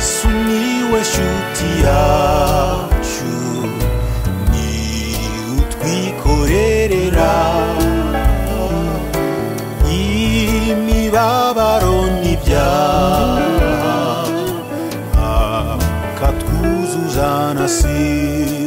sumiłeś utiaciu ni utwikorerera imibabaro n'ibyaha akatwuzuza na sida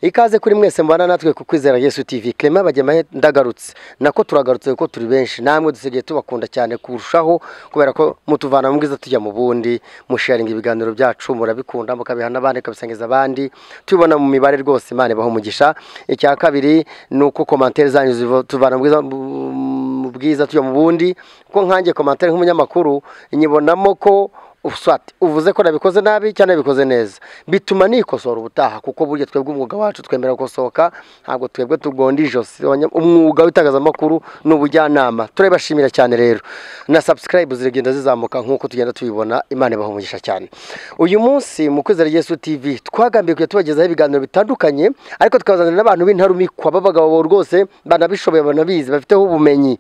ikaze kuri mwese mubana natwe ku kwizera yesu tv clement bagemahe ndagarutse nako turagarutse kuko turi benshi namwe dusigaye tubakunda cyane kurushaho kubera ko mutuvana mu bwiza tujya mu bundi musharinga ibiganiro byacu murabikunda mukabiha n'abandi mukabisangiza abandi tubibona mu mibare rwose imana ibaha umugisha icya kabiri ni uko komantere zanyu ziva- tuvana mu bwiza mu bwiza tujya mu bundi kuko nkanjye komantere nk'umunyamakuru nyibonamo ko uswati uvuze ko nabikoze nabi cyangwa nabikoze neza bituma nikosora ubutaha kuko burya twebwe umwuga wacu twemera gusohoka ntabwo twebwe tugonda ijosi Abanya- umwuga w'itangazamakuru ni ubujyanama turabibashimira cyane rero na subscribe ziragenda zizamuka nk'uko tugenda tubibona imana ibaha umugisha cyane uyu munsi mu kwizera yesu tv twagambiye kujya tubagezaho ibiganiro bitandukanye ariko tukabazanira n'abantu b'intarumikwa b'abagabo rwose banabishoboye banabizi bafiteho ubumenyi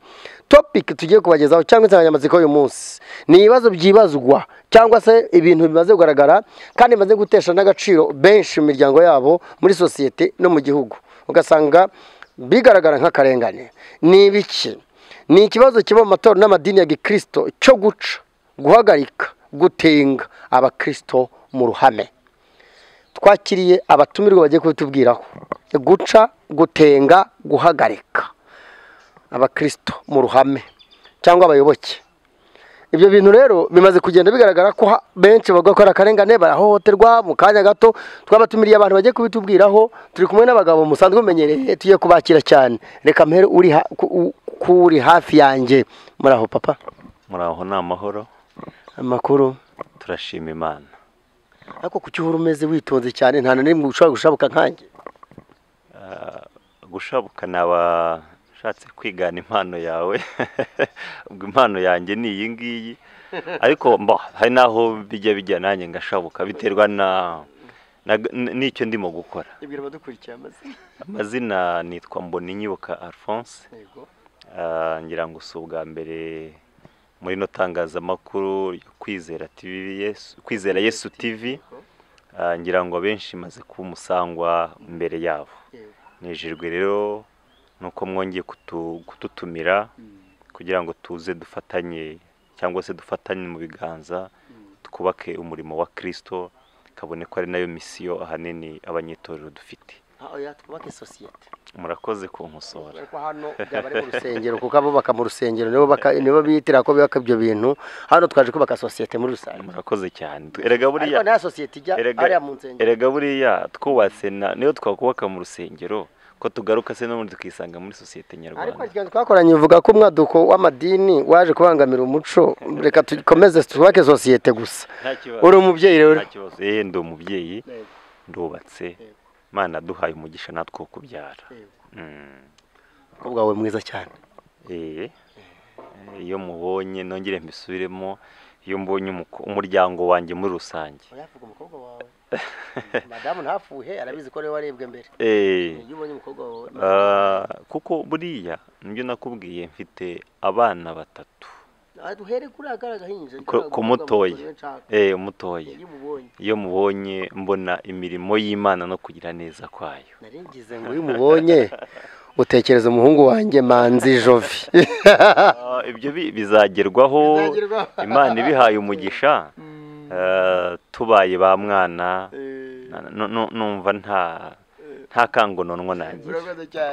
topic tugiye kubagezaho cyangwa insanganyamatsiko y'uyu munsi ni ibibazo byibazwa cyangwa se ibintu bimaze kugaragara kandi bimaze gutesha n'agaciro benshi mu miryango yabo muri sosiyete no mu gihugu ugasanga bigaragara nk'akarengane ni ibiki ni ikibazo kiba mu matorero n'amadini ya gikirisito cyo guca guhagarika gutenga abakirisito mu ruhame twakiriye abatumirwa bagiye kubitubwiraho guca gutenga guhagarika abakirisito mu ruhame cyangwa abayoboke ibyo bintu rero bimaze kugenda bigaragara ko ha- benshi bavuga ko ari akarengane barahohoterwa mu kanya gato twabatumiriye abantu bagiye kubitubwiraho turi kumwe n'abagabo musanzwe mumenyereye tugiye kubakira cyane reka mpere uri ha- ku- u- ku uri hafi yanjye muraho papa muraho ni amahoro amakuru turashima imana ariko kuki uhora umeze witonze cyane nta na rimwe ushobora gushabuka nkanjye gushabuka naba nshatse kwigana impano yawe ubwo impano yanjye ni iyi ngiyi ariko mba hari n'aho bijya bijya nanjye ngashabuka biterwa na na- n'icyo ndimo gukora ibwira abadukurikiye amazina amazina nitwa mboninyibuka alphonse Ah, ngira ngo si ubwa mbere muri no tangazamakuru ryo kwizera TV Yesu- kwizera yesu tv Ah, ngira ngo abenshi maze kuba umusangwa mbere yabo nijejwe rero nuko mwongeye kutu- kututumira kugira ngo tuze dufatanye cyangwa se dufatanye mu biganza twubake umurimo wa kirisito kabone ko ari nayo misiyo ahanini abanyetorero dufite twubake sosiyete murakoze kunkosora ariko hano byaba ari mu rusengero kuko abubaka mu rusengero nibo baka- nibo biyitirira ko bubaka ibyo bintu hano twaje kubaka sosiyete muri rusange murakoze cyane erega buriya ariko nta sosiyete ijya erega- ariya mu nsengero erega buriya twubatse na niyo twakubaka mu rusengero ko tugaruka se n'ubundi tukisanga muri sosiyete ariko nyarwanda ikiganza twakoranye uvuga ko umwaduko w'amadini waje kubangamira umuco reka dukomeze twubake sosiyete gusa nta kibazo uri umubyeyi rero nta kibazo eh ndi umubyeyi ndubatse imana duhaye umugisha natwe wo kubyara Mm. umukobwa wawe mwiza cyane Eh, eh, iyo mubonye nongere mbisubiremo iyo mbonye umuko- umuryango wanjye muri rusange uyavuga umukobwa wawe madamu ntafuhe arabizi ko ariwe warebwe mbere Eh, iyo ubonye umukobwa wawe ah, kuko buriya nibyo nakubwiye mfite abana batatu duhere kuri agahinja ku- ku mutoya Eh, umutoya iyo ubonye iyo mubonye mbona imirimo y'imana no kugira neza kwayo naringize ngo iyo umubonye utekereza umuhungu wanjye manzi jovi Ah, ibyo bi- bizagerwaho Bizagerwaho. imana ibihaye umugisha ah, tubaye ba mwana na- nu- nu- numva nta nta kangononwa nagira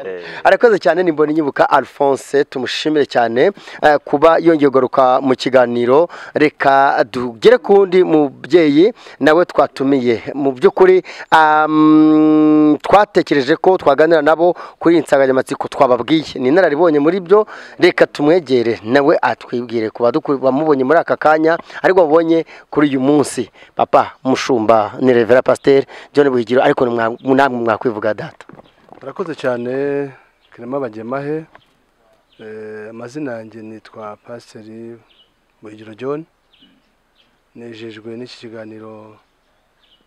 Eh. arakoze cyane ni mboni nyibuka alphonse tumushimire cyane eh, kuba yongeye kugaruka mu kiganiro reka tugere ku wundi mubyeyi nawe twatumiye mu by'ukuri am, twatekereje ko twaganira nabo kuri iyi nsanganyamatsiko twababwiye ni inararibonye muri byo reka tumwegere nawe atwibwire ku baduku- bamubonye muri aka kanya ariko babonye kuri uyu munsi papa mushumba ni revera pasiteri john buhigiro ariko nimwa- namwe mwakwivuga data murakoze cyane kirema abagemahe Eh, amazina yanjye nitwa pasiteri buhigiro john nejejwe n'iki kiganiro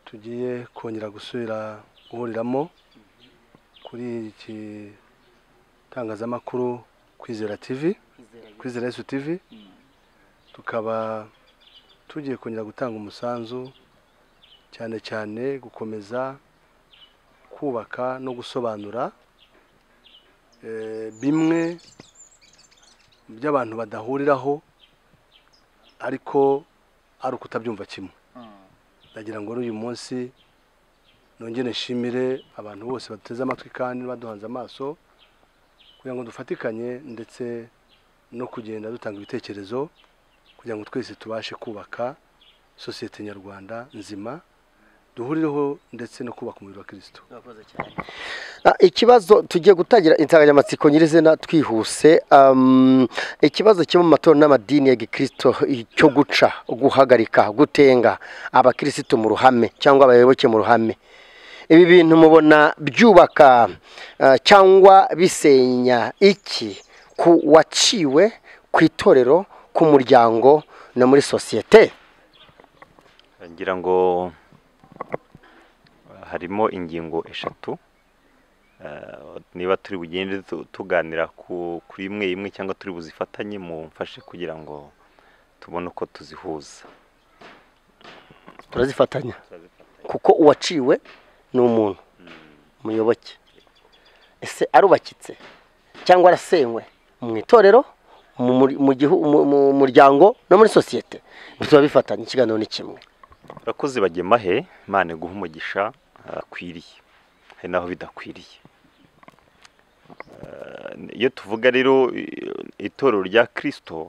tugiye kongera gusubira guhuriramo kuri iki tangazamakuru kwizera tv kwizera yesu tv tukaba tugiye kongera gutanga umusanzu cyane cyane gukomeza kubaka no gusobanura eh, bimwe mu byo abantu badahuriraho ariko ari ukutabyumva kimwe ndagira ngo n'uyu munsi nongere nshimire abantu bose bateze amatwi kandi baduhanze amaso kugira ngo dufatikanye ndetse no kugenda dutanga ibitekerezo kugira ngo twese tubashe kubaka sosiyete nyarwanda nzima duhurireho ndetse no kubaka umubiri wa kirisito Ah, ikibazo tugiye gutangira insanganyamatsiko nyirizina twihuse um, ikibazo kimwe mu matorero n'amadini ya gikristo cyo guca guhagarika gutenga abakristo mu ruhame cyangwa abayoboke mu ruhame ibi bintu mubona byubaka ah, cyangwa bisenya iki ku waciwe ku itorero ku muryango no muri sosiyete ngira ngo uh, harimo ingingo eshatu Uh, niba turi bugende tu- tuganira ku- kuri imwe imwe cyangwa turi buzifatanye mu mfashe kugira ngo tubone uko tuzihuza turazifatanya kuko uwaciwe ni umuntu umuyoboke ese arubakitse cyangwa arasenywe mu itorero mu muri- mu gihu- mu- mu muryango no muri sosiyete biba bifatanye ikiganiro ni kimwe urakoze bagemahe imana guha umugisha uh, akwiriye hari naho bidakwiriye Uh, iyo tuvuga rero i- itorero rya kirisito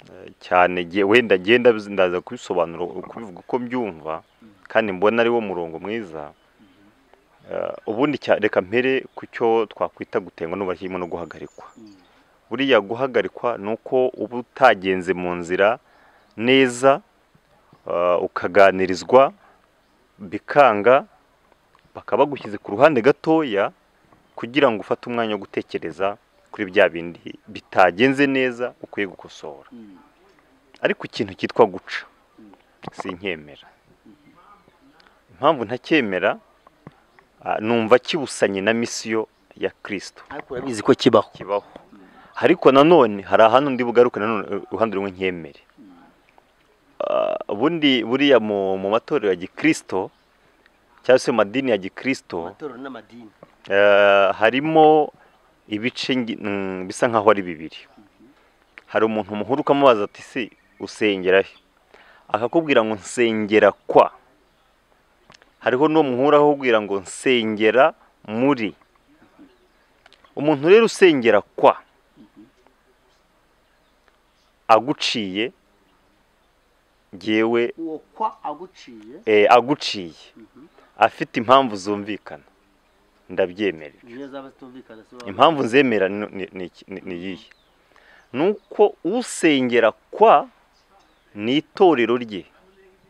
uh, cyane ge- wenda genda biz- ndaza kubisobanura kubivuga uko mbyumva kandi mbona ari wo murongo mwiza Uh, ubundi cya- reka mpere ku cyo twakwita gutenga n'ubashyirimo no guhagarikwa buriya guhagarikwa ni uko uba utagenze mu nzira neza uh, ukaganirizwa bikanga bakaba bagushyize ku ruhande gatoya kugira ngo ufate umwanya wo gutekereza kuri bya bindi bitagenze neza ukwiye gukosora ariko ikintu cyitwa guca sinkemera impamvu ntacyemera ah, numva kibusanye na misiyo ya kirisito ariko urabizi ko kibaho kibaho ariko nanone hari ahantu ndi bugaruke nanone uruhande rumwe nkemere Ah, ubundi buriya mu mu matorero ya gikristo cyangwa se mu madini ya gikristo eh, harimo ibice ngi- mm, bisa nkaho ari bibiri hari umuntu muhuru ukamubaza ati se usengera he akakubwira ngo nsengera kwa hariho n'uwo muhura akakubwira ngo nsengera muri umuntu rero usengera kwa aguciye ngewe uwo kwa aguciye eh, aguciye afite impamvu zumvikana ndabyemera niyo zaba zitumvikana se waba- impamvu nzemera ni- ni- ni iki- ni- ni iyihe ni uko usengera kwa ni itorero rye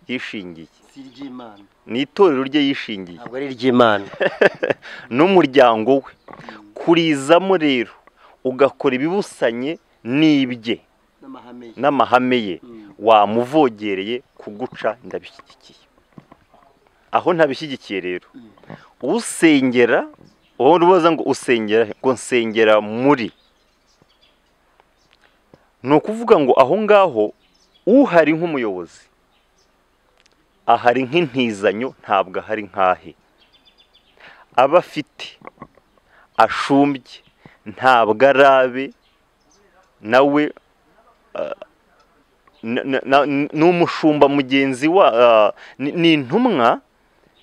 yishingiye si iry'imana ni itorero rye yishingiye ntabwo ari iry'imana n'umuryango we kurizamo rero ugakora ibibusanye n'ibye n'amahame ye n'amahame ye wamuvogereye kuguca ndabishyigikiye aho ntabishyigikiye rero usengera wowe ubaza ngo usengera he? ngo nsengera muri ni ukuvuga ngo aho ngaho uhari nk'umuyobozi ahari nk'intizanyo ntabwo ahari nk'ahe aba afite ashumbye ntabwo arabe nawe na- na- na- ni umushumba mugenzi wa ah, ni- ni intumwa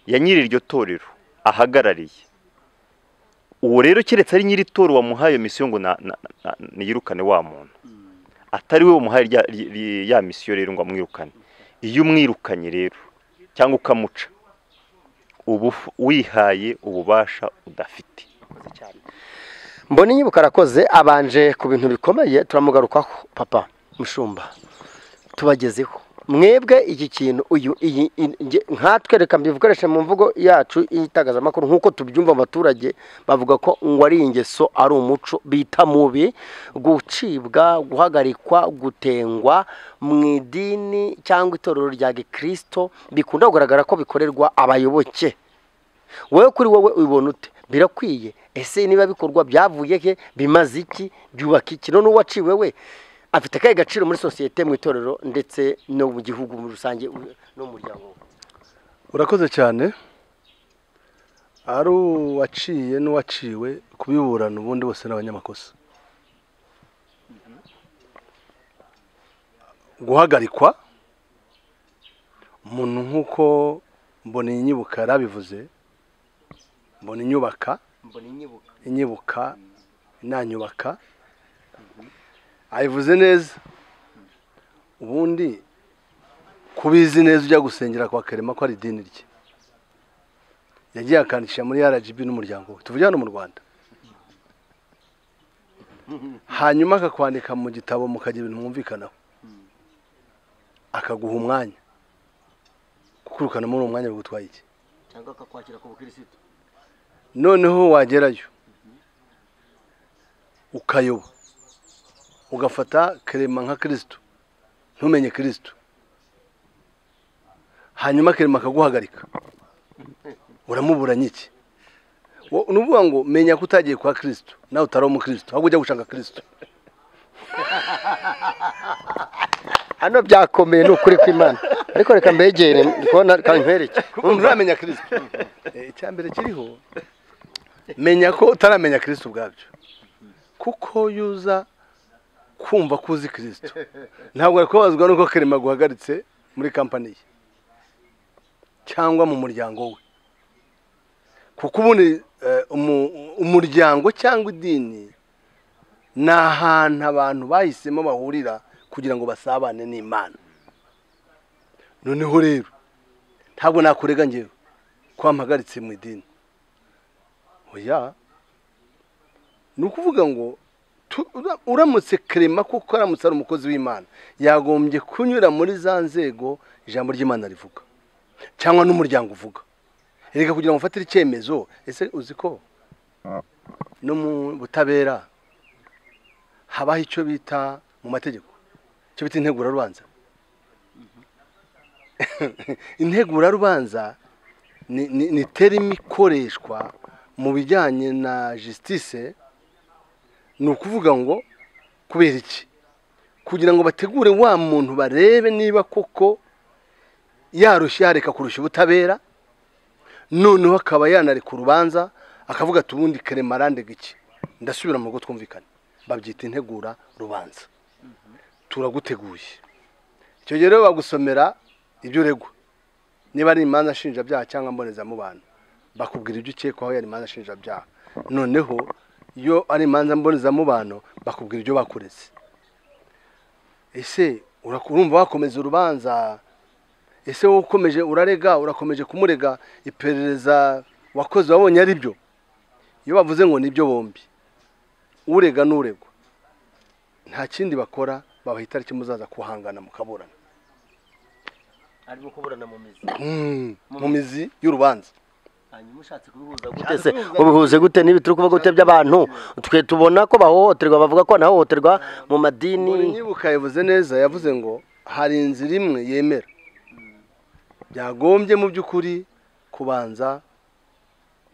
ya nyiri iryo torero ahagarariye uwo rero keretse ari nyiri toro wamuhaye iyo misiyo ngo na- na- na- niyirukane wa muntu atari we wamuhaye rya- ry- ry- ya misiyo rero ngo amwirukane iyo umwirukanye rero cyangwa ukamuca uba uf- wihaye ububasha udafite mbona inyibuka arakoze abanje ku bintu bikomeye turamugarukaho papa mushumba tubagezeho mwebwe iki kintu uyu iyi iyi- nge- nkatwe reka mbikoreshe mu mvugo yacu y'itangazamakuru nk'uko tubyumva mu baturage bavuga ko ngo ari ingeso ari umuco bita mubi gucibwa guhagarikwa gutengwa mu idini cyangwa itorero rya gikristo bikunda kugaragara ko bikorerwa abayoboke wowe kuri wowe ubibona ute birakwiye ese niba bikorwa byavuye he bimaze iki byubaka iki none uwaciwe we afite akahe gaciro muri sosiyete mu itorero ndetse no mu gihugu muri rusange u- no mu muryango we? urakoze cyane ari uwaciye n'uwaciwe kubiburana ubundi bose ni abanyamakosa guhagarikwa umuntu nk'uko mbona inyibuka yarabivuze mbona inyubaka inyibuka inanyubaka ayivuze neza ubundi kubizi neza ujya gusengera kwa karema ko ari idini rye yagiye akandikisha muri rgb n'umuryango we tuvuge hano mu rwanda hanyuma akakwandika mu gitabo mukagira ibintu mwumvikanaho akaguha umwanya kukurukana muri uwo mwanya bigutwaye iki cyangwa akakwakira ku bukirisitu noneho wagerayo ukayoba ugafata kerema nka kirisitu ntumenye kirisitu hanyuma kerema akaguhagarika uramuburanye iki Wo- ni ukuvuga ngo menya ko utagiye kwa kirisitu nawe utari umukirisitu ahubwo ujya gushaka kirisitu hano byakomeye ni ukuri kw'imana ariko reka mbegere ndi kubona kandi nkwereke kuko nturamenya kirisitu icyambere kiriho menya ko utaramenya kirisitu ubwabyo kuko iyo uza kumva ko uzi kirisitu ntabwo wari kubabazwa n'uko kerema guhagaritse muri kampani ye cyangwa mu muryango we kuko ubundi eh, umu- umuryango cyangwa idini ni ahantu abantu bahisemo bahurira kugira ngo basabane n'imana noneho rero ntabwo nakurega ngewe ko wampagaritse mu idini oya ni ukuvuga ngo tu- ura- uramutse kerema kuko aramutse ari umukozi w'imana yagombye kunyura muri za nzego ijambo ry'imana rivuga cyangwa n'umuryango uvuga reka kugira ngo ufatire icyemezo ese uzi ko no mu butabera habaho icyo bita mu mategeko icyo bita integurarubanza integurarubanza ni- ni ni terimi ikoreshwa mu bijyanye na jisitise ni ukuvuga ngo kubera iki kugira ngo bategure wa muntu barebe niba koko yarushye yareka kurusha ubutabera noneho akaba yanareka urubanza akavuga ati ubundi kerema arandega iki ndasubira mu rugo twumvikane babyita integura rubanza turaguteguye icyo gihe rero bagusomera ibyo uregwa niba ari imanza nshinjabyaha cyangwa mbonezamubano bakubwira ibyo ukekwaho yari imanza nshinjabyaha noneho iyo ari imanza mbonezamubano bakubwira ibyo bakureze ese ura- urumva wakomeza urubanza ese wowe ukomeje urarega urakomeje kumurega iperereza wakoze wabonye ari byo iyo bavuze ngo nibyo bombi urega n'uregwa nta kindi bakora babaha itariki muzaza kuhangana mukaburana arimo kuburana mu mizi Mm, mu mizi y'urubanza hanyuma ushatse kubihuza gute se ubihuze gute n'ibi turi kuvuga gute by'abantu twe tubona ko bahohoterwa bavuga ko banahohoterwa mu madini nyibuka yavuze neza yavuze ngo hari inzira imwe yemera byagombye mu by'ukuri kubanza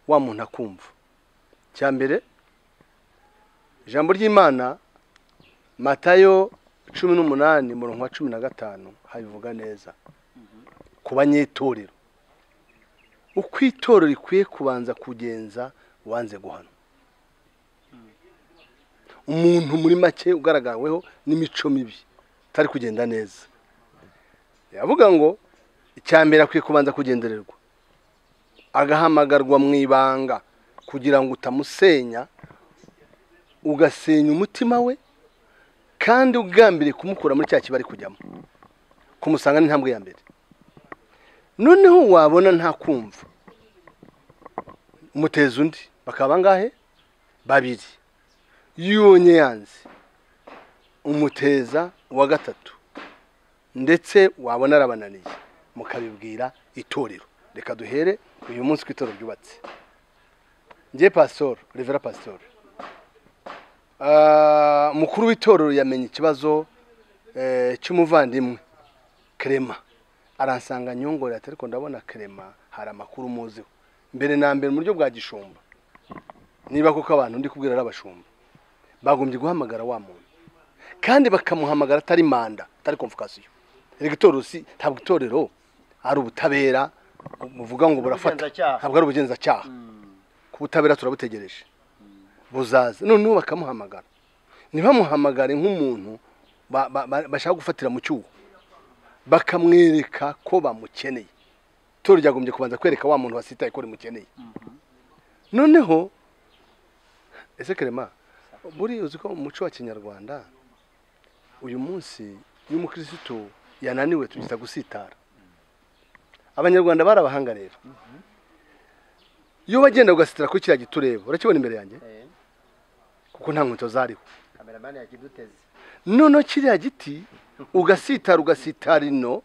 wa muntu akumva cya mbere ijambo ry'imana matayo cumi n'umunani murongo wa cumi na gatanu habivuga neza ku banyetorero uko itorero rikwiye kubanza kugenza wanze guhana umuntu muri make ugaragaweho n'imico mibi utari kugenda neza yavuga ngo icya mbere akwiye kubanza kugendererwa agahamagarwa mu ibanga kugira ngo utamusenya ugasenya umutima we kandi ugambiriye kumukura muri cya kiba ari kujyamo kumusanga ni intambwe ya mbere noneho wabona nta kumva umuteza undi bakaba bangahe babiri yonye yanze umuteza uwa gatatu ndetse wabona arabananiye mukabibwira itorero reka duhere uyu munsi ku itorero ryubatse ngiye pasitoro revera pasitoro Ah, umukuru w'itorero yamenye ikibazo eh, cy'umuvandimwe kerema aransanga nyongorera ati ariko ndabona kerema hari amakuru muziho mbere na mbere mu buryo bwa gishumba niba koko abantu ndi kubwira ari abashumba bagombye guhamagara wa muntu kandi bakamuhamagara atari manda atari komvokasiyo erega itorero si ntabwo itorero ari ubutabera muvuga ngo burafata Ubugenzacyaha. ntabwo ari ubugenzacyaha ku butabera turabutegereje buzaza noneho bakamuhamagara ntibamuhamagare nk'umuntu ba- ba- ba- bashaka gufatira mu cyuho bakamwereka ko bamukeneye itorero ryagombye kubanza kwereka wa muntu wasitaye ko rimukeneye noneho ese kerema buriya uzi ko mu muco wa kinyarwanda uyu munsi iyo umukirisitu yananiwe tugita gusitara abanyarwanda barabahanga rero iyo wagenda ugasitara kuri kiriya gitureba urakibona imbere yanjye kuko nta nkweto zariho kameramani yakiduteze noneho kiriya giti ugasitara ugasitara ino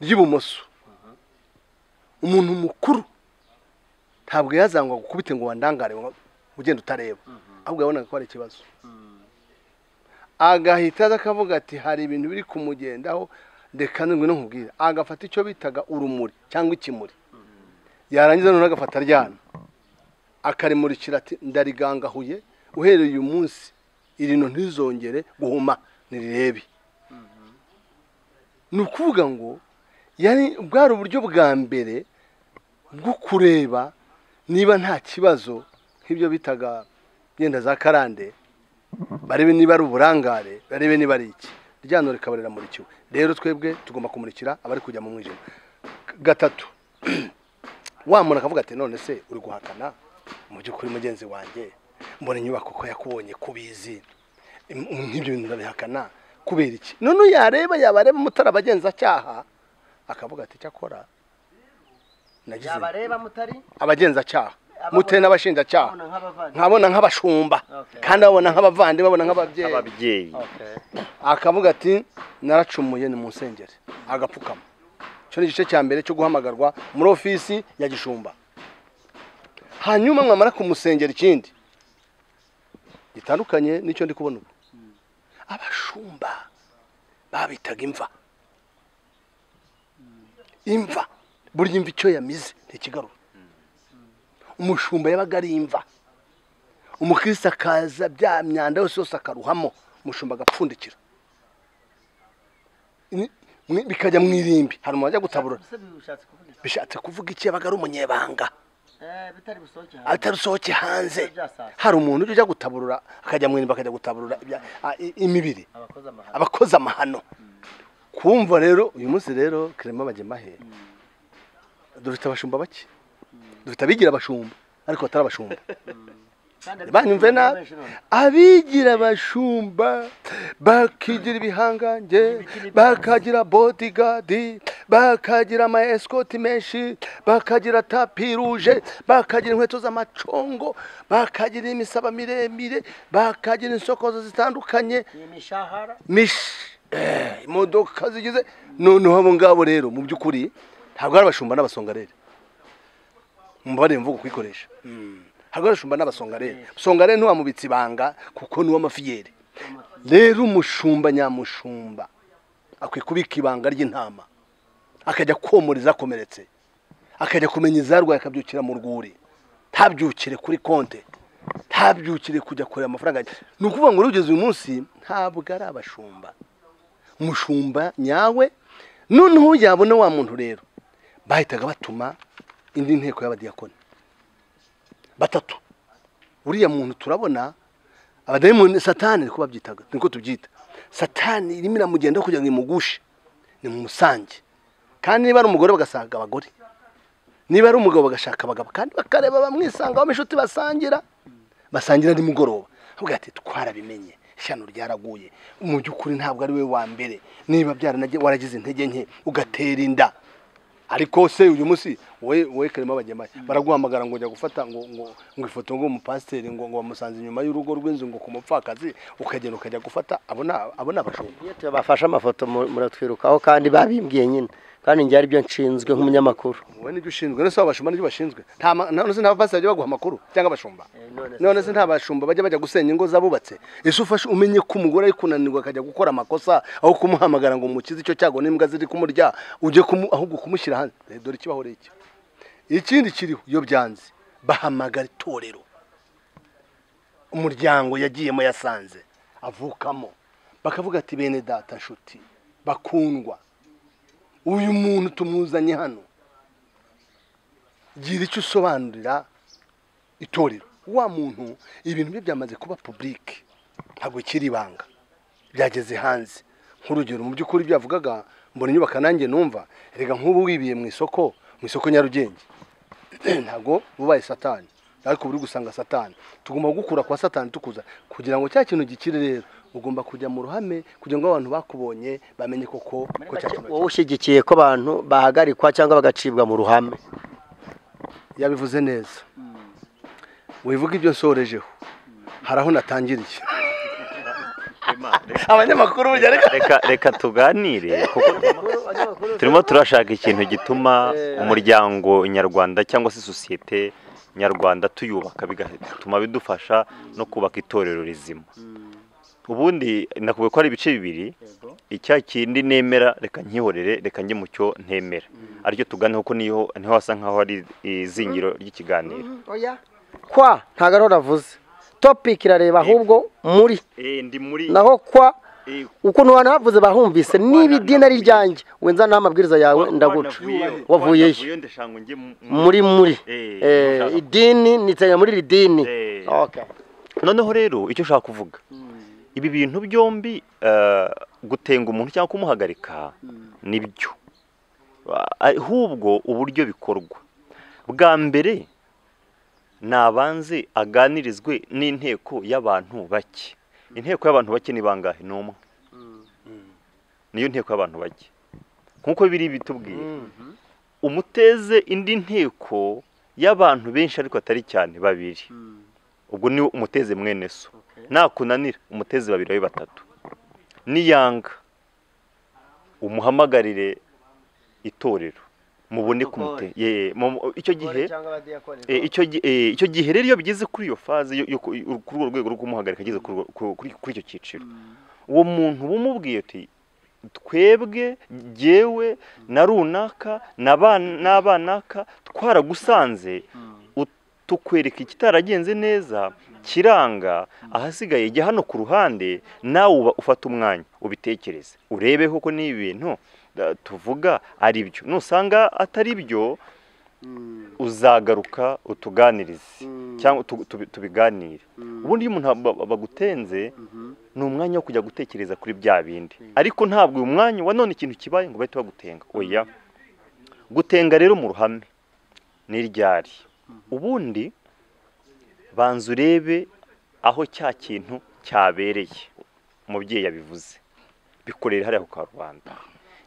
ry'ibumoso umuntu mukuru ntabwo yazangwa gukubite ngo wandangare ngo ugenda utareba ahubwo yabonaga ko hari ikibazo agahita aza akavuga ati hari ibintu biri kumugendaho reka ndwi no nkubwira agafata icyo bitaga urumuri cyangwa ikimuri yarangiza noneho agafata aryana akarimurikira ati ndarigangahuye uhereye uyu munsi irino ntizongere guhuma nirebe ni ukuvuga ngo yari bwari uburyo bwa mbere bwo kureba niba nta kibazo nk'ibyo bitaga yenda za karande barebe niba ari uburangare barebe niba ari iki ryano rikaba riramurikiwe rero twebwe tugomba kumurikira abari kujya mu mwijima gatatu wa muntu akavuga ati none se uri guhakana mu by'ukuri mugenzi wanjye mbona inyubako ko yakubonye kubizi Im- nk'ibyo bintu urabihakana kubera iki none yareba yabareba mutari abagenzacyaha akavuga ati cyakora nagize yabareba mutari abagenzacyaha muteye n'abashinjacyaha ababona nk'abavandimwe. nkabona nk'abashumba Okay. kandi babona nk'abavandimwe babona nk'ababyeyi ababyeyi akavuga ati naracumuye ni mu nsengeri agapfukama icyo ni igice cya mbere cyo guhamagarwa muri ofisi ya gishumba hanyuma mwamara kumusengera ikindi gitandukanye n'icyo ndi kubona ubu abashumba babitaga imva imva burya imva icyo yamize ntikigarura umushumba yabaga ari imva umukirisitu akaza bya myanda yose yose akaruhamo umushumba agapfundikira Ni- mwe- bikajya mu irimbi hari umuntu wajya gutabura Ese bishatse kuvuga iki? bishatse kuvuga iki yabaga ari umunyebanga Eh, bitari busohoke hanze. atarusohoke hanze hari umuntu ujya ujya gutaburura akajya mu irimbi akajya gutaburura ibya- a- i- imibiri abakozi amahano abakoze amahano kumva rero uyu munsi rero kirema abagemahe dufite abashumba bake dufite abigira abashumba ariko batari abashumba banyumve na abigira abashumba bakigira ibihangange bakagira bodigadi bakagira ama esikoti menshi bakagira tapi ruje bakagira inkweto z'amacongo bakagira imisaba miremire bakagira insokozo zitandukanye iyi mishahara mishi eh, imodoka zigize noneho abo ngabo rero mu by'ukuri ntabwo ari abashumba n'abasongarere mubabarire mvugo kuyikoresha ntabwo ari abashumba n'abasongarere songarere ntiwamubitse ibanga kuko ni uw'amafiyeri rero umushumba nyamushumba akwiye kubika ibanga ry'intama akajya komora izakomeretse akajya kumenya izarwaye akabyukira mu rwuri ntabyukire kuri konte ntabyukire kujya kureba amafaranga ni ukuvuga ngo urugeze uyu munsi ntabwo ari abashumba umushumba nyawe noneho yabona wa muntu rero bahitaga batuma indi nteko y'abadiyakoni batatu uriya muntu turabona abadayimoni satani niko babyitaga niko tubyita satani irimo iramugenda kugira ngo imugushe ni mu musange kandi niba ari umugore bagasanga abagore niba ari umugabo bagashaka abagabo kandi bakareba bamwisangaho inshuti basangira basangira nimugoroba avuga ati twarabimenye ishyano ryaraguye mu by'ukuri ntabwo ari we wa mbere niba byaranage waragize intege nke ugatera inda ariko se uyu munsi wowe wowe karimo abagemaye baraguhamagara ngo njya gufata ngo ngo ngo ifoto ngo umupasiteri ngo ngo bamusanze inyuma y'urugo rw'inzu ngo ku mupfakazi ukagenda ukajya gufata abona abona abashumba iyo tubafashe amafoto mu- muratwirukaho kandi babimbwiye nyine kandi njye aribyo nshinzwe nk'umunyamakuru wowe nibyo ushinzwe none se abashumba nibyo bashinzwe nta ma- none se nta bapasiteri bajya baguha amakuru cyangwa abashumba none se nta bashumba bajya bajya gusenya ingo z'abubatse ese ufashe umenye ko umugore ari kunanirwa akajya gukora amakosa aho kumuhamagara ngo umukize icyo cyago n'imbwa ziri kumurya ujye kumu- ahubwo kumushyira hanze Eh, dore ikibaho ari iki ikindi kiriho iyo byanze bahamagara itorero umuryango yagiyemo yasanze avukamo bakavuga ati bene data nshuti bakundwa uyu muntu tumuzanye hano gira icyo usobanurira itorero wa muntu ibintu bye byamaze kuba publike ntabwo kiri ibanga byageze hanze nk'urugero mu by'ukuri ibyo yavugaga mbona inyubako nanjye numva reka nk'ubu wibiye mu isoko mu isoko nyarugenge ntabwo ubaye satani ariko buri gusanga satani tugomba gukura kwa satani tukuza kugira ngo cya kintu gikire rero ugomba kujya mu ruhame kugira ngo abantu bakubonye bamenye koko ko cya kintu wowe ushyigikiye ko abantu bahagarikwa cyangwa bagacibwa mu ruhame yabivuze neza wivuga ibyo nsorejeho hari aho natangiriye abanyamakuru burya reka reka reka tuganire kuko turimo turashaka ikintu gituma umuryango nyarwanda cyangwa se sosiyete nyarwanda tuyubaka bigatuma bidufasha no kubaka itorero rizima ubundi nakubwiye ko ari ibice bibiri icya kindi nemera reka nkihorere reka njye mu cyo ntemera aricyo tuganeho ko niho niho hasa nkaho ari izingiro ry'ikiganiro kwa ntabwo ariho navuze topiki irareba ahubwo muri Eh, ndi muri naho kwa eh, ukuntu abantu bavuze bahumvise niba idini ari ryanjye wenza n'aho amabwiriza yawe wa- ndaguca wanavuyeyo. wavuyeyo Wanavuyeyo ndashaka ngo njye mu- muri muri Eh, Eh, ushaka- idini nitanya muri iri dini Eh. Okay. noneho rero icyo ushaka kuvuga ibi bintu byombi eh, gutenga umuntu cyangwa kumuhagarika nibyo Ah, ahubwo uburyo bikorwa bwa mbere nabanze aganirizwe n'inteko y'abantu bake inteko y'abantu bake ni bangahe ni umwe niyo nteko y'abantu bake nk'uko biri bitubwiye umuteze indi nteko y'abantu benshi ariko atari cyane babiri ubwo ni umuteze mwene so nakunanira umuteze babiri babe batatu niyanga umuhamagarire itorero mubone kumute ye mu- icyo gihe Eh, icyo gi- eh, icyo gihe rero iyo bigeze kuri iyo faze yo- yo- kuri urwo rwego rwo kumuhagarika ageze kuri urwo- ku- kuri kuri icyo cyiciro uwo muntu bumubwiye ati twebwe jyewe na runaka na ba- n'abanaka twaragusanze ut- tukwereka ikitaragenze neza kiranga ahasigaye jya hano ku ruhande nawe uba ufata umwanya ubitekereze urebeho ko ni ibintu eh, tuvuga ari byo nusanga atari byo uzagaruka utuganirize cyangwa tu- tubi- tubiganire ubundi iyo umuntu aba- bagutenze ni umwanya wo kujya gutekereza kuri bya bindi ariko ntabwo uyu mwanya wa none ikintu kibaye ngo bahite bagutenga oya gutenga rero mu ruhame ni ryari ubundi banza urebe aho cya kintu cyabereye umubyeyi yabivuze bikorera hariya ku karubanda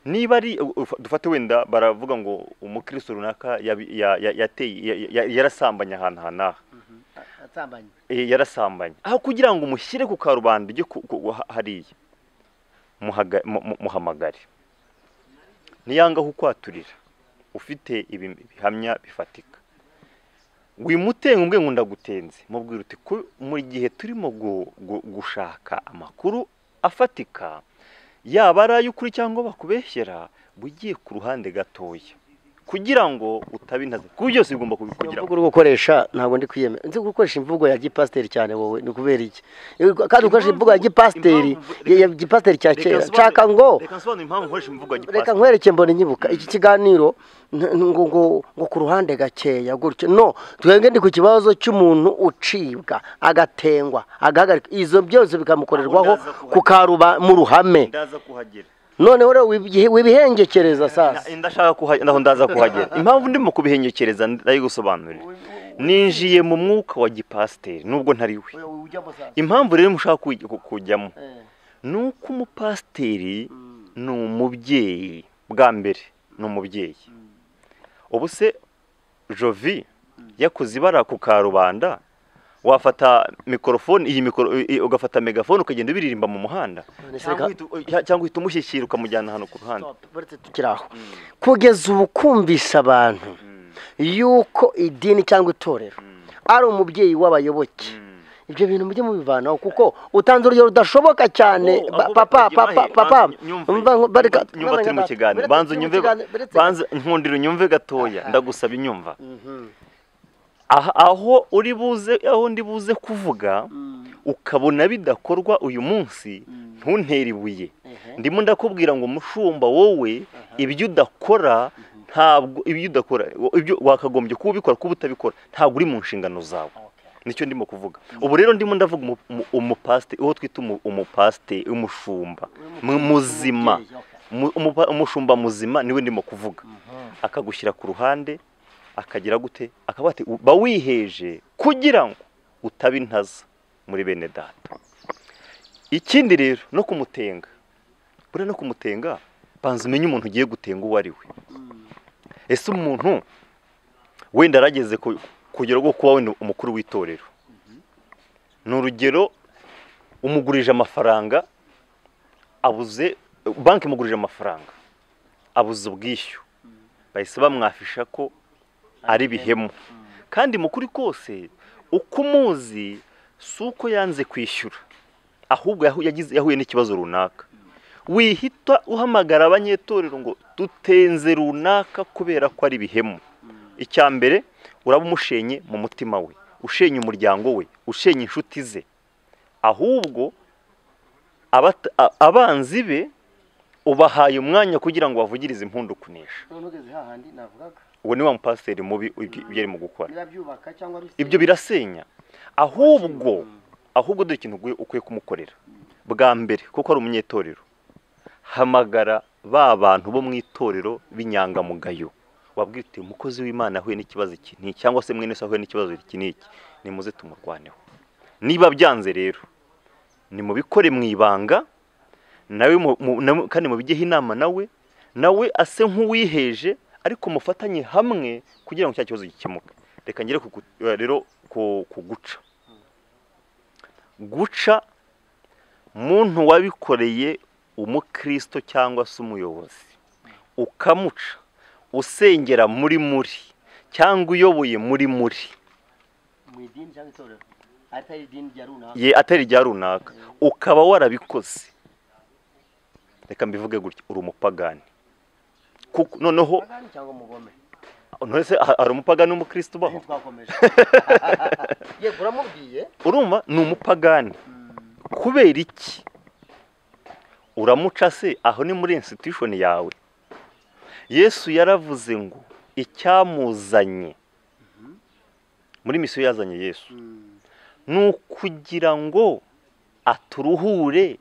niba ari ufa- dufate wenda baravuga ngo umukristo runaka yabi- ya- ya- yateye- ya- ya- yarasambanye ahantu aha n'aha Eh, yarasambanye aho kugira ngo mushyire ku karubanda ujye ku- ku- ha- hariya muhaga- mu- mu- muhamagare niyanga kukwaturira ufite ibi bihamya bifatika wimutenga umbwe ngo ndagutenze mubwira uti "Ku- mu gihe turimo gu- gu- gushaka amakuru afatika yaba ari ay'ukuri cyangwa bakubeshyera bugiye ku ruhande gatoya kugira ngo utabe intazi kuko byose bigomba Iyo kubikugira mvugo uri gukoresha ntabwo ndi kwiyemera nzi gukoresha imvugo ya gipasiteri cyane wowe ni ukubera iki kandi ukoresha imvugo ya gipasiteri Impamvu- ya ya gipasiteri cya Reka kera nsobanure- nshaka ngo reka nsobanure impamvu nkoresha imvugo ya reka gipasiteri nkwereke mbona nyibuka iki kiganiro n- n- ngo ngo ngo ku ruhande gakeya gutyo no twebwe ndi ku kibazo cy'umuntu ucibwa agatengwa agahagarika izo byose bikamukorerwaho Aho ndaza kuhagera. ku karuba mu ruhame ndaza kuhagera noneho rero wibihe- wibihengekereza sasa Na- ndashaka kuhagera ndaho ndaza kuhagera impamvu ndimo kubihengekereza ndayigusobanurira ninjiye mu mwuka wa gipasiteri nubwo ntari we impamvu rero mushaka kuj- ku- kujyamo ni uko umupasiteri ni umubyeyi bwa mbere ni umubyeyi ubu se jovi yakoze ibara ku karubanda wafata mikorofone iyi mikoro i- i- ugafata megafone ukagenda ubiririmba mu muhanda None se cyangwa reka- uhita u- cyangwa uhita umushyikira ukamujyana ahantu ku ruhande Uretse tukiri aho kugeza ubu kumvisha abantu yuko idini cyangwa itorero ari umubyeyi w'abayoboke ibyo bintu mujye mubivanaho kuko utanze urugero rudashoboka cyane ba- Oh, ahubwo papa bagiye papa bahe- papa banza nyumve, mva- nyumva- bareka- nyumva turi mu bareka- bareka- kiganiro banza turi mu nyumve kiganiro, baretse- banza nkundira unyumve gatoya Aha. ndagusaba inyumva Mhm. aha aho uri buze aho ndi buze kuvuga ukabona bidakorwa uyu munsi ntuntere ibuye ndimo ndakubwira ngo mushumba wowe ibyo udakora ntabwo ibyo udakora ibyo wakagombye kuba ubikora kuba utabikora ntabwo uri mu nshingano zawe nicyo ndimo kuvuga ubu rero ndimo ndavuga umu- umu- umupasite uwo twita umu- umupasite umushumba mu- muzima Mu- umupa- umushumba muzima niwe ndimo kuvuga akagushyira ku ruhande akagira gute akaba ati uba wiheje kugira ngo utaba intaza muri bene data ikindi rero no kumutenga buriya no kumutenga banza umenye umuntu ugiye gutenga uwo ari we ese umuntu wenda arageze ku kugero rwo kuba wenda umukuru w'itorero ni urugero umugurije amafaranga abuze banki imugurije amafaranga abuze ubwishyu bahise bamwafisha ko ari bihemu kandi mu kuri kose uko umuzi si uko yanze kwishyura ahubwo yahu- yagize- yahuye n'ikibazo runaka wihita uhamagara abanyetorero ngo dutenze runaka kubera ko ari bihemu icya mbere uraba umushenye mu mutima we ushenye umuryango we ushenye inshuti ze ahubwo abata- a- abanzi be ubahaye umwanya kugira ngo bavugirize impundu kunesha none ugeze hahandi navugaga uwo ni wa mupasiteri mubi ibyo ibyo arimo gukora niba byubaka cyangwa bisenya. ibyo birasenya ahubwo ahubwo dore ikintu ugwe- ukwiye kumukorera bwa mbere kuko ari umunyetorero hamagara ba bantu bo mu itorero b'inyangamugayo wabwira uti umukozi w'imana ahuye n'ikibazo iki n'iki cyangwa se mwene se ahuye n'ikibazo iki n'iki nimuze tumurwaneho niba byanze rero nimubikore mu ibanga nawe mu- mu- na- kandi mubigeho inama nawe nawe ase nk'uwiheje ariko mufatanye hamwe kugira ngo cya kibazo gikemuke reka ngere ku gu- eh, rero ku ku guca guca muntu wabikoreye umukristo cyangwa se umuyobozi ukamuca usengera muri muri cyangwa uyoboye muri muri mu idini cyangwa itorero atari idini rya runaka ye atari rya runaka ukaba warabikoze reka mbivuge gutya uri umupagani kuko noneho Pagani cyangwa umugome none se ha- hari umupagani n'umukristo ubaho ntitwakomeje yego uramubwiye urumva ni umupagani kubera iki uramuca se aho ni muri institution yawe yesu yaravuze ngo icyamuzanye muri misiyo yazanye yesu ni ukugira ngo aturuhure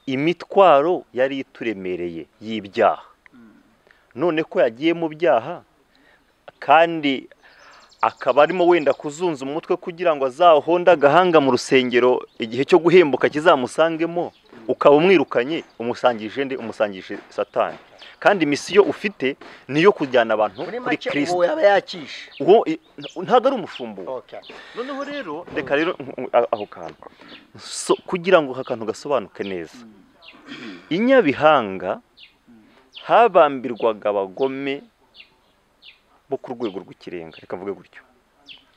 imitwaro yari ituremereye y'ibyaha none ko yagiye mu byaha kandi akaba arimo wenda kuzunza umutwe kugira ngo azahonde agahanga mu rusengero igihe cyo guhembuka kizamusangemo ukaba umwirukanye umusangije nde umusangije satani kandi misiyo ufite ni iyo kujyana abantu muri kuri make kirisito uwo yaba yakishe uwo i- ntabwo ari umushumbu Okay. noneho rero reka rero nk- nk- aho kantu So- kugira ngo aka kantu gasobanuke neza inyabihanga habambirwaga abagome bo ku rwego rw'ikirenga reka mvuge gutyo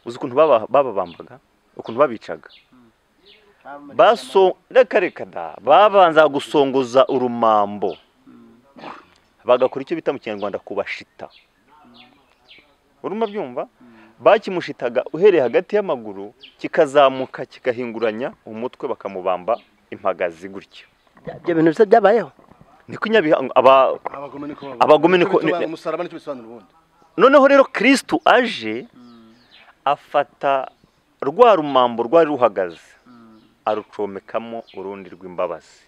uzi ukuntu baba- bababambaga ukuntu babicaga baso reka reka da babanza gusongoza urumambo bagakora icyo bita mu kinyarwanda kubashita urumva byumva bakimushitaga uhereye hagati y'amaguru kikazamuka kigahinguranya umutwe bakamubamba impagazi gutya ibyo bintu bisa byabayeho niko inyabihanga aba abagome niko babaho. Abagome Nicyo niko- bisobanura- ni- umusaraba nicyo bisobanura ubundi noneho rero kirisitu aje afata rwa rumambo rwari ruhagaze arucomekamo urundi rw'imbabazi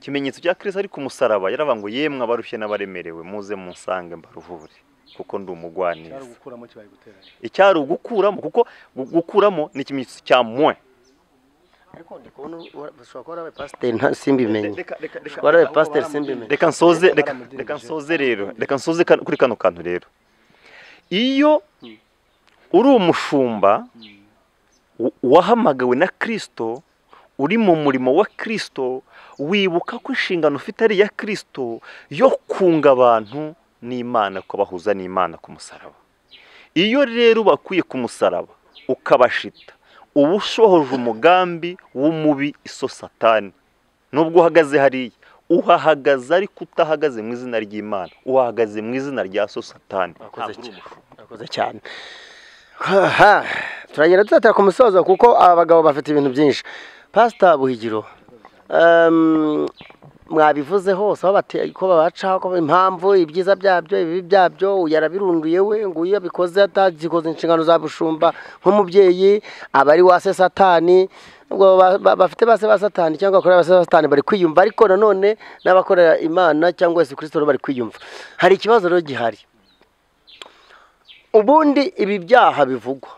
ikimenyetso cya kirisitu ari ku musaraba yaravuga ngo yemwe abarushye n'abaremerewe muze munsange mbaruhure kuko ndi cyari umugwaneza ugukuramo kibaye guteranya icyari ugukuramo kuko gu- gukuramo ni ikimenyetso cya mwe ariko ndi kubona uwa- ushobora kuba warabaye pasiteri nta simbimenye Reka- reka- reka- Kuba warabaye pasiteri simbimenye reka nsoze Reka reka baramudirije. reka nsoze rero reka nsoze kan- kuri kano kantu rero iyo uri umushumba wa- wahamagawe na Kristo uri mu murimo wa Kristo wibuka ko inshingano ufite ari iya Kristo yo kunga abantu n'Imana kubahuza n'Imana ku musaraba iyo rero ubakuye ku musaraba ukabashita uba ushohoje umugambi w'umubi iso satani nubwo uhagaze hariya uhahagaze ariko utahagaze mu izina ry'imana uhahagaze mu izina rya so satani Wakoze Ntabwo uri cyane. Aha, turagenda tuzatera ku musozo kuko aba bagabo bafite ibintu byinshi pasita buhigiro ehm, mwabivuze hose aho bate- ko babaca ko impamvu ibyiza byabyo ibibi byabyo yarabirunduye we ngo iyo abikoze atagikoze inshingano za bushumba nk'umubyeyi aba ari wase satani ubwo ba- ba- bafite base ba satani cyangwa bakorera base ba satani bari kwiyumva ariko nanone n'abakorera imana cyangwa yesu kirisito bari kwiyumva hari ikibazo rero gihari ubundi ibi byaha bivugwa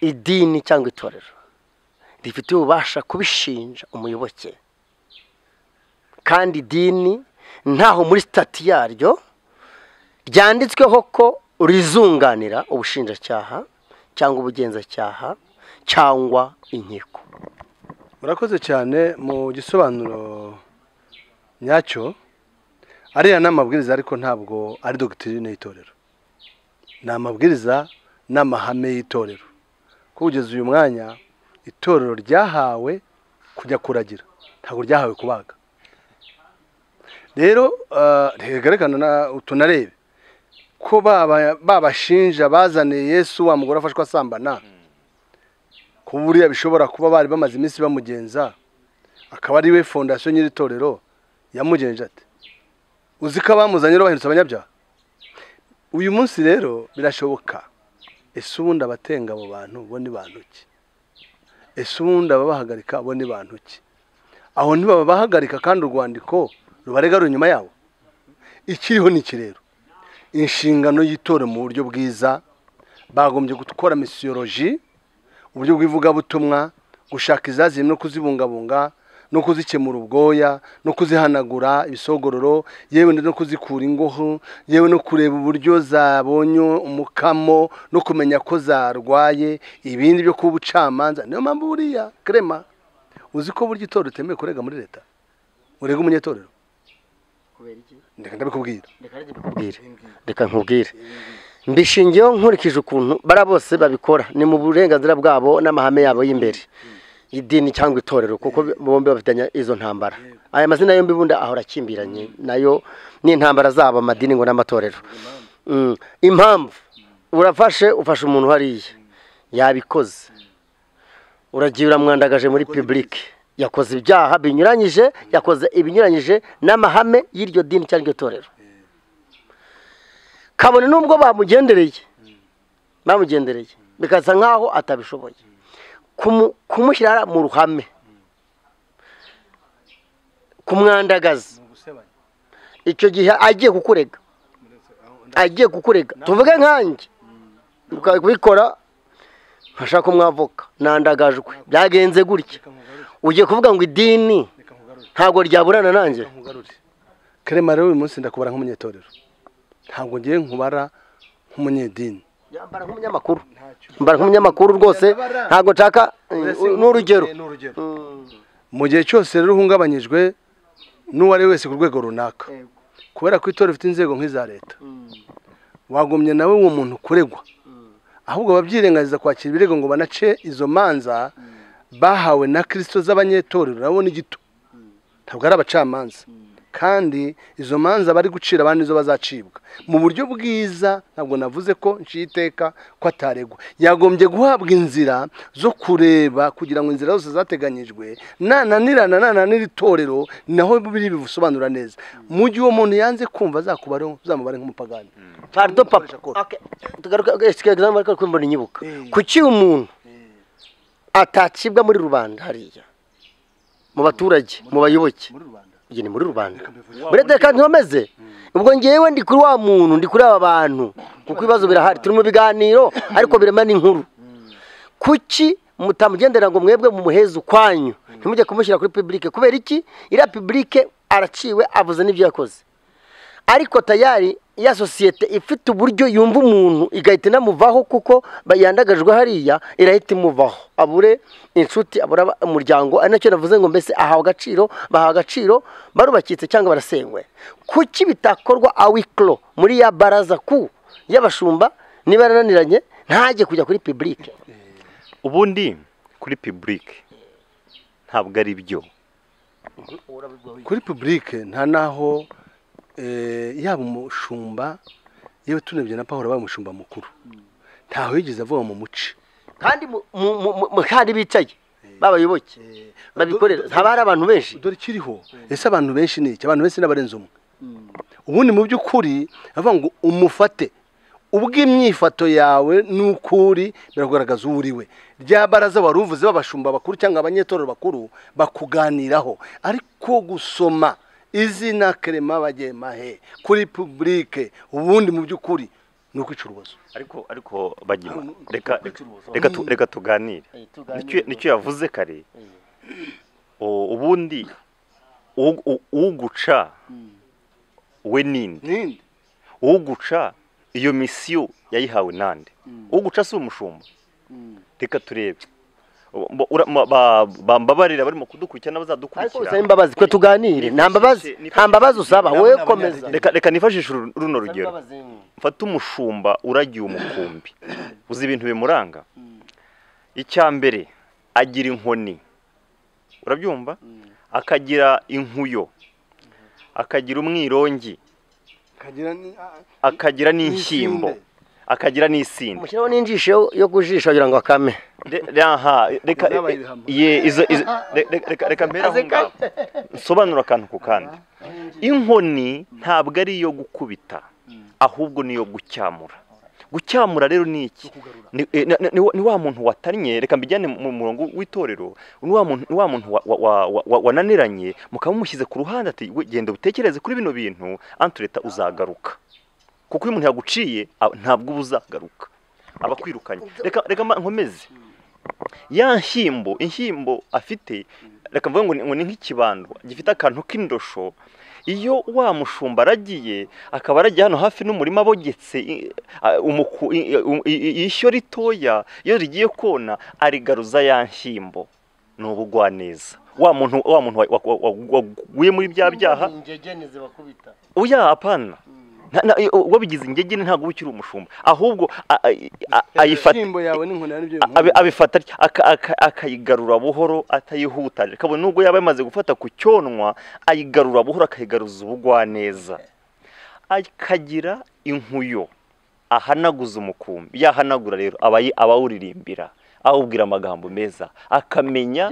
idini cyangwa itorero rifite ububasha kubishinja umuyoboke kandi idini ntaho muri sitati yaryo ryanditsweho ko rizunganira ubushinjacyaha cyangwa ubugenzacyaha cyangwa inkiko murakoze cyane mu gisobanuro nyacyo ariya ni amabwiriza ariko ntabwo ari dogitirine y'itorero ni amabwiriza n'amahame y'itorero ko kugeza uyu mwanya itorero ryahawe kujya kuragira ntabwo ryahawe kubaga rero ntihegarekana na tunarebe ko baba- babashinja bazaniye yesu wa mugore afashwe asambana ko buriya bishobora kuba bari bamaze iminsi bamugenza akaba ari we fondasiyo nyir'itorero yamugenje ati uzi ko abamuzanye rero bahindutse abanyabyaha uyu munsi rero birashoboka ese ubundi abatenga abo bantu bo ni bantu ki ese ubundi ababahagarika bo ni bantu ki aho ntibabahagarika kandi urwandiko rubarega ruri inyuma yabo ikiriho ni iki rero inshingano y'itorero mu buryo bwiza bagombye gukora misiyoloji uburyo bw'ivugabutumwa gushaka izazimye no kuzibungabunga no kuzikemura ubwoya no kuzihanagura ibisogororo yewe no kuzikura ingoho yewe no kureba uburyo zabonye umukamo no kumenya ko zarwaye ibindi byo kuba ubucamanza niyo mpamvu buriya krema uzi ko burya itorero utemewe kurega muri leta urega umunyetorero ndeka ndabikubwira reka nkubwire mbishingiyeho nkurikije ukuntu bara bose babikora ni mu burenganzira bwabo n'amahame yabo y'imbere idini cyangwa itorero kuko bombi bafitanye izo ntambara aya mazina yombi bundi ahora akimbiranye nayo n'intambara zabo amadini ngo n'amatorero Mm, impamvu urafashe ufashe umuntu hariya yabikoze uragiye uramwandagaje muri pibulike yakoze ibyaha binyuranyije yakoze ibinyuranyije n'amahame y'iryo dini cyangwa iryo torero kabone n'ubwo bamugendereye bamugendereye bikasa nk'aho atabishoboye Kumu- kumushyira mu ruhame kumwandagaza icyo gihe agiye kukurega agiye kukurega tuvuge nkanjye ukaba kubikora nkashaka umwavoka nandagajwe byagenze gutya ugiye kuvuga ngo idini ntabwo ryaburana nanjye nkugarure krema rero uyu munsi ndakubara nk'umunyetorero ntabwo ngiye nkubara nk'umunyedini mbara nk'umunyamakuru mbara nk'umunyamakuru rwose ntabwo nshaka n'urugero mu gihe cyose rero uhungabanyijwe n'uwo ari we wese ku rwego runaka kubera ko itora rifite inzego nk'iza leta wagumye nawe uwo muntu kuregwa ahubwo babyirengagiza kwakira ibirego ngo banace izo manza bahawe na kirisito z'abanyetorero nabo ni gito ntabwo ari abacamanza kandi izo manza bari gucira abandi nizo bazacibwa mu buryo bwiza ntabwo navuze ko nciye iteka ko ataregwa yagombye guhabwa inzira zo kureba kugira ngo inzira zose zateganyijwe nananirana nananira itorero naho biri bibusobanura neza mu gihe uwo muntu yanze kumva azakubareho uzamubare nk'umupagani pardon papa Okay. tugaruke okay, excuse example ariko kumbona inyibuka kuki umuntu atacibwa muri rubanda hariya mu baturage mu bayoboke iyi ni muri rubanda buriya dore kandi nkomeze ubwo ngewe ndi kuri wa muntu ndi kuri aba bantu kuko ibibazo birahari turi mu biganiro ariko birema n'inkuru kuki mutamugendera ngo mwebwe mumuheze ukwanyu ntimujye kumushyira kuri pibulike kubera iki iriya pibulike araciwe avuze n'ibyo yakoze ariko tayari ya sosiyete ifite uburyo yumva umuntu igahita inamuvaho kuko yandagajwe hariya irahita imuvaho abure inshuti abura aba- umuryango ari nacyo navuze ngo mbese ahawe agaciro bahawe agaciro barubakitse cyangwa barasenywe kuki bitakorwa awikiro muri ya baraza ku y'abashumba niba yarananiranye ntajye kujya kuri pibulike ubundi kuri pibulike ntabwo ari byo kuri pibulike nta n'aho eh, yaba umushumba yewe tunebye na paul wabaye umushumba mukuru ntaho yigeze avuga mu muci kandi mu- mu- mu- mu- kandi bicaye babayoboke Eh, babikorera do- do- haba hari abantu benshi dore ikiriho ese abantu benshi ni iki abantu benshi n'abarenze umwe ubundi mu by'ukuri avuga ngo umufate ubw'imyifato yawe n'ukuri birakugaragaza uwo uri we rya baraza wari uvuze b'abashumba bakuru cyangwa abanyetorero bakuru bakuganiraho ariko gusoma izina kerema bagemahe kuri publike ubundi mu by'ukuri ni ukwica urubozo ariko ariko bagima Ari- reka kwica urubozo. reka tu- reka tuganire Eh, tuganire nicyo nicyo yavuze kare O- ubundi u- u- uguca we ninde ninde uguca iyo misiyo yayihawe nande uguca si umushumba reka turebe Mba- ura- ma- ba- bambabarira barimo kudukurikira ariko n'abazadukurikira usaba imbabazi ko tuganire Nifashishe- nta mbabazi nta mbabazi usaba nabo wowe ni komeza abanyagihugu. reka reka nifashishe uru- runo rugero mfate umushumba uragiye umukumbi uzi ibintu bimuranga icya mbere agira inkoni urabyumva akagira inkuyo akagira umwirongi kagira ni- ah, akagira n'inshyimbo akagira n'isinde mushyiraho n'injisho yo- yo kujisha kugira ngo akame Re- re- aha, reka Uzabaye ibihano. ye- izo- izo- re- re- reka- reka mbere aho ngaho nsobanura akantu ku kandi inkoni ntabwo ari iyo gukubita ahubwo ni iyo gucyamura gucyamura rero ni iki ni eh, na- na- ni wa- ni wa muntu watannye reka mbijyane mu murongo w'itorero ni wa muntu ni wa muntu wa- wa- wa- wa- wa- wananiranye mukaba mumushyize ku ruhande ati "We, genda utekereze kuri bino bintu anti leta uzagaruka kuko iyo umuntu yaguciye a- ntabwo uba uzagaruka aba akwirukanye reka reka mba nkomeze ya nshyimbo inshyimbo afite reka mvuge ngo ni- ngo ni nk'ikibando gifite akantu k'indosho iyo wa mushumba aragiye akaba aragiye hano hafi n'umurima abogetse i- a- umuku- i- i- i- ishyo ritoya iyo rigiye kona arigaruza ya nshyimbo ni ubugwaneza wa muntu wa muntu wa- wa- wa- wa- waguye muri bya byaha oya apana Nta- nta- uwabigize ingege ntabwo uba ukiri umushumba ahubwo a- a- a- ayifata ishyimbo yawe n'inkoni yawe nibyo abe- abifata atya, aka- aka- akayigarura buhoro atayihutaje kabone nubwo yaba yamaze gufata ku cyonwa ayigarura buhoro akayigaruza ubugwaneza akagira inkuyo ahanaguza umukumbi yahanagura rero abayi- abawuririmbira awubwira amagambo meza akamenya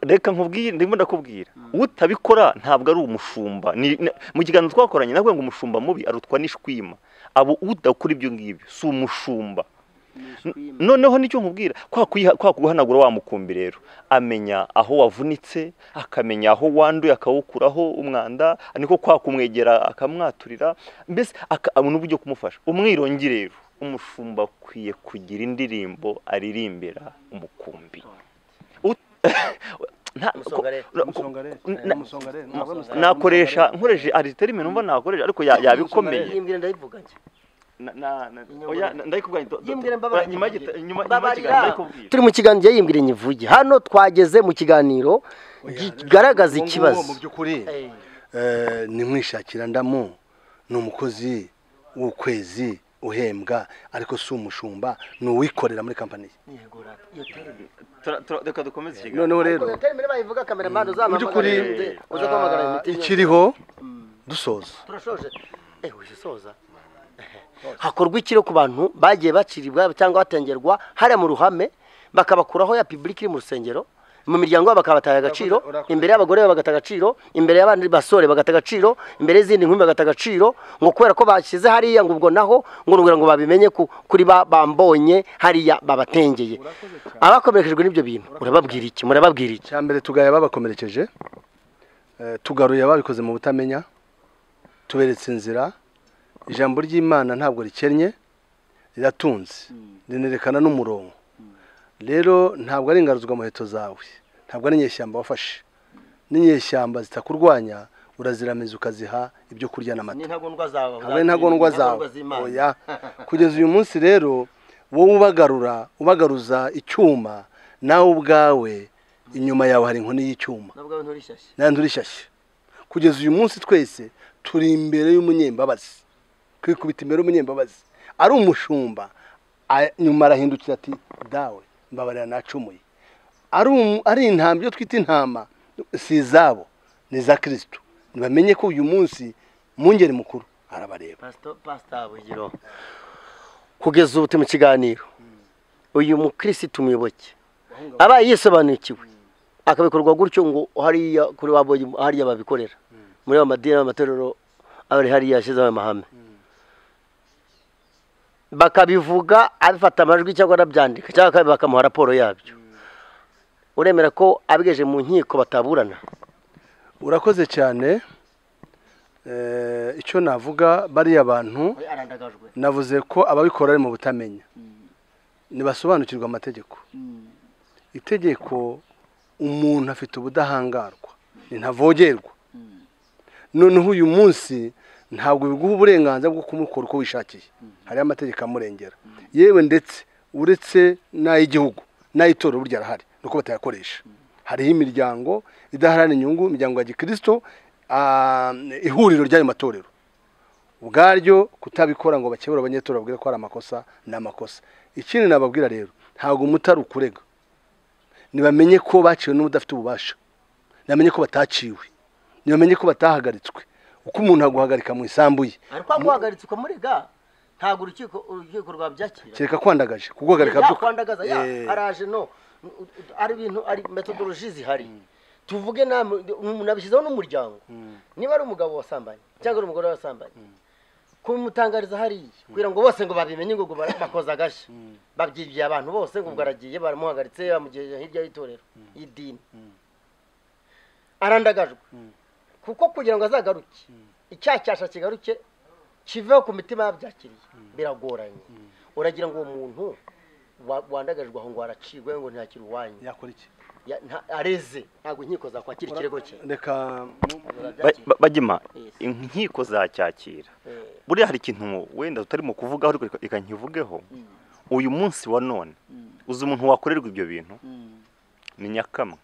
reka nkubwire ndimo ndakubwira utabikora ntabwo ari umushumba Ni- na- mu kiganiro twakoranye navuga ngo umushumba mubi arutwa n'ishwima abo udakora ibyo ngibyo si umushumba noneho nicyo nkubwira kwa kuyiha- kwa kuguhanagura wa mukumbi rero amenya aho wavunitse akamenya aho wanduye akawukuraho umwanda niko kwa kumwegera akamwaturira mbese aka- abona uburyo kumufasha umwirongi rero umushumba akwiye kugira indirimbo aririmbira umukumbi U- nta- Umusongarero. ko- umusongarero na- Eh, umusongarero ntabwo ari umusongarero. nakoresha nkoreshe ariterime numva nakoresha ariko ya- yabikomeye yimbwira ndayivuga njye Na- na- na- Inyuma. oya, na- ndayikubwira do- do- Yimbwire mbabarira, nyuma y'igita- yimbwire. nyuma- nyuma Mbabarira. y'ikiganiro ndayikubwira turi mu kiganiro yimbwira nyivuge hano twageze mu kiganiro kigaragaza Uwo nguwo mu ikibazo by'ukuri Eh, eh, ni mwishakira ndamu ni umukozi w'ukwezi uhembwa ariko si umushumba ni uwikorera muri kampani ye yego, rata. Iyo terime. Tura- tura- reka dukomeze ikiganiro noneho rero Ariko iyo terime bayivuga kameramani mu by'ukuri uzampamagara uze- eh, uze guhamagara ah, imiti nyine. ikiriho dusoza turashoje eh uzisoza hakorwa iki rero ku bantu bagiye baciribwa cyangwa batengerwa hariya mu ruhame bakabakuraho ya public iri mu rusengero mu miryango yabo bakabataye agaciro Urakoze- urakoze. imbere y'abagore babo bagata agaciro imbere y'abandi basore bagata agaciro imbere y'izindi nkumi bagata agaciro ngo kubera ko bashyize hariya ngo ubwo naho ngo nugira ngo babimenye ku- kuri ba bambonye hariya babatengeye abakomerekejwe n'ibyo bintu urababwira iki murababwira iki cyambere tugaya ababakomerekeje eh, tugaruye ababikoze mu butamenya tuberetse inzira ijambo ry'imana ntabwo rikennye riratunze rinerekana n'umurongo rero ntabwo ari ingaruzwa muheto zawe ntabwo ari inyeshyamba wafashe n'inyeshyamba zitakurwanya uraziramiza ukaziha ibyo kurya n'amata ntagondwa zawe habe ntagondwa zawe oya kugeza uyu munsi rero wowe ubagarura ubagaruza icyuma nawe ubwawe inyuma yawe hari inkoni y'icyuma nandi urishyashya kugeza uyu munsi twese turi imbere y'umunyembabazi kwikubita imbere y'umunyembabazi ari umushumba a- nyuma arahindukira ati dawe mbabarira nacumuye ari umu- ari intama ibyo twita intama si izabo ni iza kirisito ntibamenye ko uyu munsi mungeri mukuru arabareba kugeza ubu turi mu kiganiro uyu mukirisitu muyoboke abaye yisobanukiwe akabikorwa gutyo ngo hariya kuri wabonye hariya babikorera muri ya madini amatorero abari hariya yashyizeho amahame bakabivuga abifata amajwi cyangwa anabyandika cyangwa bakamuha raporo yabyo uremera ko abigeje mu nkiko bataburana urakoze cyane Eh, icyo navuga bariya bantu navuze ko ababikora ari mu butamenya ntibasobanukirwa amategeko itegeko umuntu afite ubudahangarwa ntavogerwa noneho uyu munsi ntabwo biguha uburenganzira bwo kumukora uko wishakiye hariho amategeko amurengera yewe ndetse uretse n'ay'igihugu n'ay'itora burya arahari ni uko batayakoresha hariho imiryango idaharanira inyungu imiryango ya gikirisito ah, ihuriro ry'ayo matorero ubwaryo kutabikora ngo bakebure abanyetora babwire ko hari amakosa ni amakosa ikindi nababwira rero ntabwo umutari ukurega ntibamenye ko baciwe n'ubudafite ububasha ntibamenye ko bataciwe ntibamenye ko batahagaritswe uko umuntu aguhagarika mu isambu ye ariko aguhagaritse ukamurega ntabwo urukiko urukiko rwabyakira kereka kwandagaje kuguhagarika yakwandagaza ya Eh, araje no ari ibintu ari metodoloji zihari tuvuge namwe umuntu abishyizeho n'umuryango niba ari umugabo wasambanye cyangwa ari umugore wasambanye kumutangariza hariya kugira ngo bose ngo babimenye ngo bara- bakoze agashya babyigiye abantu bose ngo ubwo aragiye baramuhagaritse bamugejeje hirya y'itorero y'idini arandagajwe kuko kugira ngo azagaruke icyaha cyasha kigaruke kiveho ku mitima yabyakiriye biragoranye uragira ngo uwo muntu wa- wandagajwe aho ngo aracibwe ngo ntakiri uwanyu yakora iki Ya- nta- areze ntabwo inkiko zakwakira ikirego cye reka Ba- ba- bagima Yes. inkiko zacyakira Eh. buriya hari ikintu wenda tutarimo kuvugaho ariko reka- reka nkivugeho uyu munsi wa none uzi umuntu wakorerwa ibyo bintu ni nyakamwe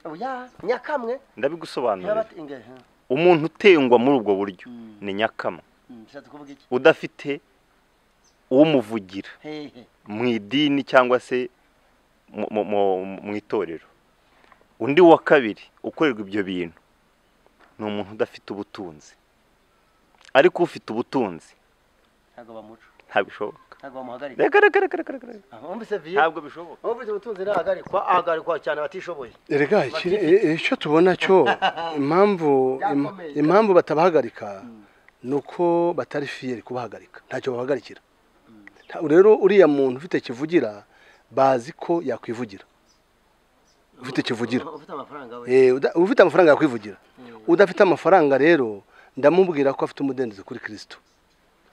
oya nyakamwe ndabigusobanurira Yabati- inge- ha. umuntu utengwa muri ubwo buryo Mm. ni nyakamwe Mm, bishatse kuvuga iki udafite umuvugira hehe mu idini cyangwa se mu- mu- mu- mu itorero undi wa kabiri ukorerwa ibyo bintu ni umuntu udafite ubutunzi ariko ufite ubutunzi ntabwo bamuca ntabishoboka ntabwo bamuhagarika reka reka reka reka reka reka. Ah, wumvise viye ntabwo bishoboka ubu ubutunzi ntahagarikwa ahagarikwa cyane abatishoboye erega iki- e- e- icyo tubona cyo impamvu im- Byakomeye. impamvu batabahagarika ni uko batari fiyeri kubahagarika ntacyo babahagarikira Nta- rero uriya muntu ufite kivugira bazi ko yakwivugira ufite kivugira ufite amafaranga we Eh, uda- ufite amafaranga yakwivugira udafite amafaranga rero ndamubwira ko afite umudendezo kuri kirisito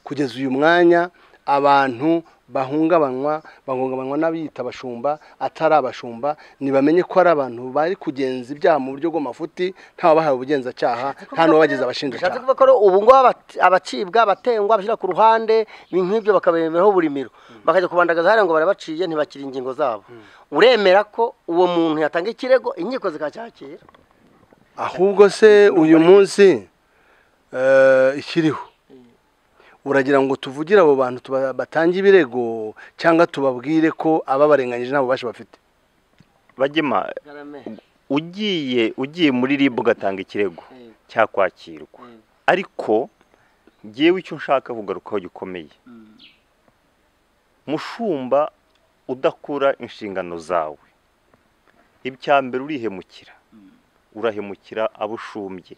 kugeza uyu mwanya abantu bahungabanywa bahungabanywa n'abiyita abashumba atari abashumba ntibamenye ko ari abantu bari kugenza ibyaha mu buryo bw'amafuti ntawabahaye ubugenzacyaha nta n'uwabagize bishatse abashinjacyaha kuvuga ko rero ubu ngubu abat- abacibwa abatengwa bashyira ku ruhande ibintu nk'ibyo bakabemereraho burimiro bakajya kubandagaza hariya ngo barabaciye ntibakira ingingo zabo uremera ko uwo muntu yatanga ikirego inkiko zikacyakira ahubwo se uyu munsi eh, ikiriho uragira ngo tuvugire abo bantu tuba- batange ibirego cyangwa tubabwire ko ababarenganyije nta bubasha bafite bagema ugiye ugiye muri rib ugatanga ikirego cyakwakirwa ariko ngewe icyo nshaka kugarukaho gikomeye mushumba udakora inshingano zawe ibya mbere urihemukira urahemukira abo ushumbye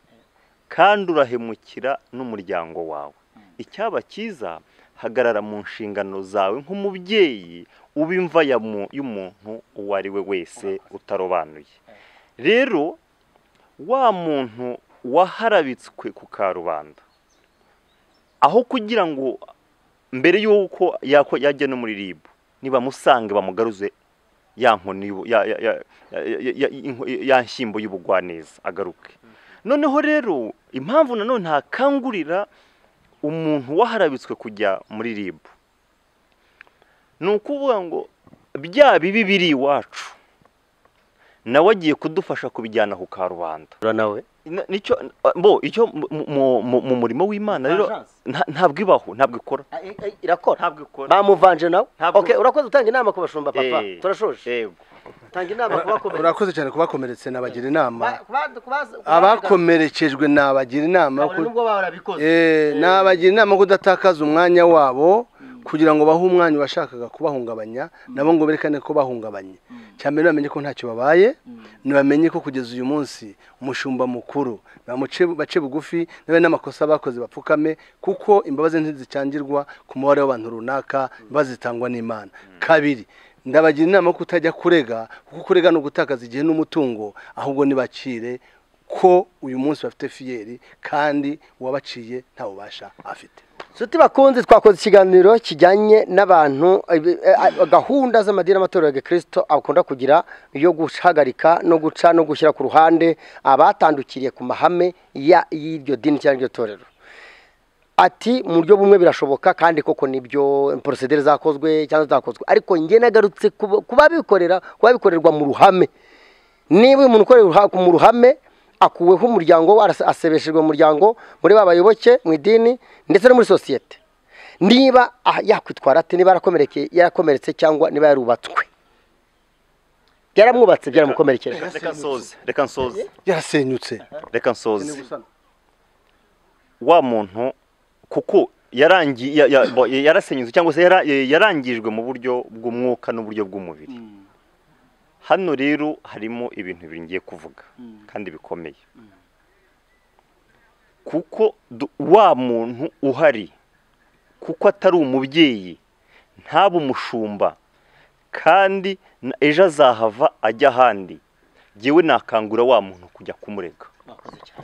kandi urahemukira n'umuryango wawe icyaba cyiza hagarara mu nshingano zawe nk'umubyeyi uba imva ya mu- y'umuntu uwo ari we wese utarobanuye rero wa muntu waharabitswe ku karubanda aho kugira ngo mbere y'uko yako- yajya no muri ribu nibamusange bamugaruze ya nkoni y'ubu- ya- ya- ya- ya- ya- ya- inko- ya nshyimbo y'ubugwaneza agaruke noneho rero impamvu nanone ntakangurira umuntu waharabitswe kujya muri ribu ni ukuvuga ngo bya bibi biri iwacu nawe agiye kudufasha kubijyana ku karubanda nawe Na- nicyo bo icyo mu- mu- mu- mu murimo w'imana rero Vengeance. nta- ntabwo ibaho ntabwo ikora irakora ntabwo ikora bamuvanje nawe Ntabwo- Okay, urakoze gutanga inama ku bashumba papa Eh. turashoje yego tanga inama ku bakomeye urakoze cyane kubakomeretse nabagira inama Ba- kuba- kuba- abakomerekejwe nabagira inama yo Kabone ku- nubwo baba barabikoze Eh, nabagira inama yo kudatakaza umwanya wabo kugira ngo bahe umwanya washakaga kubahungabanya nabo ngo berekane ko bahungabanye cyane bamenye ko ntacyo babaye ntibamenye ko kugeza uyu munsi umushumba mukuru bamuce bace bugufi nawe n'amakosa bakoze bapfukame kuko imbabazi ntizicangirwa ku mubare w'abantu runaka imbabazi zitangwa n'imana kabiri ndabagira inama yo kutajya kurega kuko kurega ni ugutakaza igihe n'umutungo ahubwo ntibacire ko uyu munsi bafite fiyeri kandi uwabaciye nta bubasha afite Nshuti bakunze twakoze ikiganiro kijyanye n'abantu eh, eh, gahunda z'amadini n'amatorero ya gikristo akunda kugira yo guhagarika no guca no gushyira ku ruhande abatandukiriye ku mahame ya- y'iryo dini cyangwa iryo torero ati mu buryo bumwe birashoboka kandi koko nibyo porosedere zakozwe cyangwa zitakozwe ariko njye nagarutse ku- ku babikorera ku babikorerwa mu ruhame niba uyu muntu ukorera uruha- mu ruhame akuweho umuryango we arase- asebeshejwe mu muryango muri ba bayoboke mu idini ndetse no muri sosiyete niba ah, yakwitwara ati niba yarakomerekeye yarakomeretse cyangwa niba yarubatswe byaramwubatse byaramukomerekeje reka nsoze reka nsoze yarasenyutse reka nsoze wa muntu kuko yarangi- ya- ya- bo- yarasenyutse cyangwa se yara- yarangijwe mu buryo bw'umwuka n'uburyo bw'umubiri hano rero harimo ibintu bibiri ngiye kuvuga kandi bikomeye kuko du- wa muntu uhari kuko atari umubyeyi ntaba umushumba kandi n- ejo azahava ajya ahandi yewe nakangura wa muntu kujya kumurega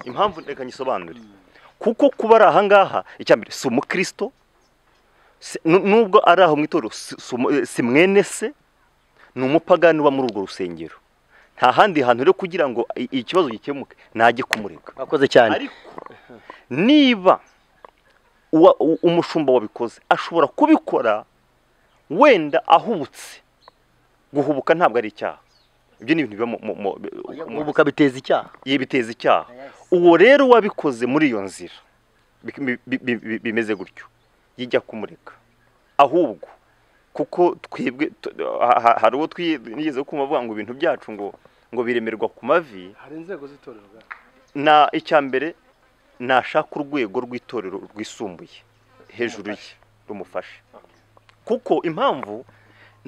impamvu reka nyisobanure kuko kuba ari ahangaha icya mbere si umukristo si- nu- nubwo ari aho mu itorero si- si umu- eh, si mwene se ni umupagani uba muri urwo rusengero nta handi hantu rero kugira ngo i- ikibazo gikemuke najye kumurega bakoze cyane ariko niba uwa- u- umushumba wabikoze ashobora kubikora wenda ahubutse guhubuka ntabwo ari icyaha ibyo ni ibintu biba mu- mu- mu- mu- mu- ubu biteza icyaha biteza icyaha uwo rero wabikoze muri iyo nzira bi- bi- bi- bi- bimeze gutyo yijya kumureka ahubwo kuko twebwe tu- ha- ha- hari uwo twigeze kumva avuga ngo ibintu byacu ngo ngo biremerwa ku mavi hari inzego z'itorero bwa na icya mbere nashaka urwego rw'itorero rwisumbuye hejuru ye rumufashe kuko impamvu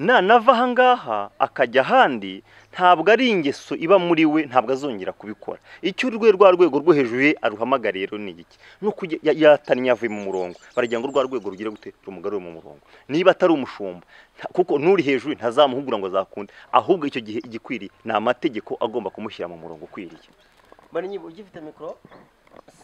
nanava ahangaha akajya ahandi ntabwo ari ingeso iba muri we ntabwo azongera kubikora icyo urwe rwa rwego rwo hejuru ye aruhamagariye rero ni igiki ni uko ya- yatannye avuye mu murongo baragira ngo rwa rwego rugire gute rumugarure mu murongo niba atari umushumba nta- kuko n'uri hejuru ntazamuhugura ngo azakunde ahubwo icyo gihe igikwiriye ni amategeko agomba kumushyira mu murongo ukwiriye mbona nyine ugifite mikoro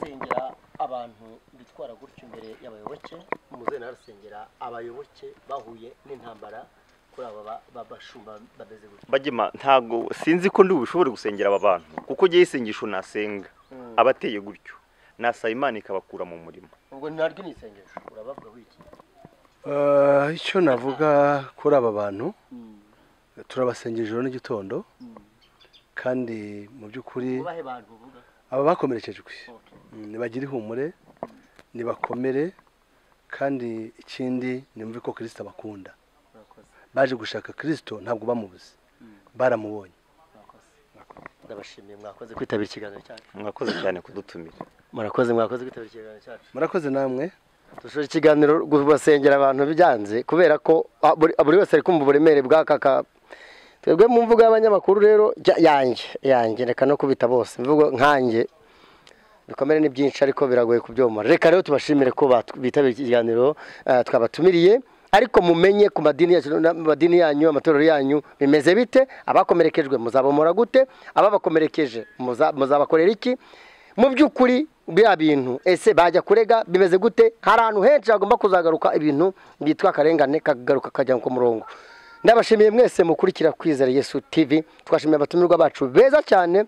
sengera abantu bitwara gutya imbere y'abayoboke umuze arasengera abayoboke bahuye n'intambara kuri aba ba- babashumba bameze gutya bagema ntabwo sinzi ko ndi bubishobore gusengera aba bantu kuko njyewe isengesho nasenga abateye gutyo nasaba imana ikabakura mu murimo ubwo naryo ni isengesho urabavugaho iki Eh, icyo navuga kuri aba bantu turabasenga ijoro n'igitondo kandi mu by'ukuri ubahe bantu uvuga aba bakomerekejwe Mm, nibagire ihumure nibakomere kandi ikindi nimve ko kirisita bakunda murakoze baje gushaka kirisito ntabwo bamubuze baramubonye murakoze ndabashimiye mwakoze kwitabira ikiganiro cyacu mwakoze cyane kudutumira murakoze mwakoze mwakoze kwitabira ikiganiro cyacu murakoze namwe dushobora ikiganiro gusengera abantu byanze kubera ko ah, buri buri wese ari kumva uburemere bw'aka ka twebwe mu mvugo y'abanyamakuru rero jya- yanjye yanjye reka no kubita bose imvugo nkanjye bikomere ni byinshi ariko biragoye kubyomora reka rero tubashimire ko batu- bitabiriye iki kiganiro ah, twabatumiriye ariko mumenye ku madini yacu n'ama- madini yanyu amatorero yanyu bimeze bite abakomerekejwe muzabomora gute ababakomerekeje muza- muzabakorera iki mu by'ukuri biriya bintu ese bajya kurega bimeze gute hari ahantu henshi hagomba kuzagaruka ibintu byitwa akarengane kagaruka kajya ku murongo ndabashimiye mwese mukurikira kwizera yesu tv twashimiye abatumirwa bacu beza cyane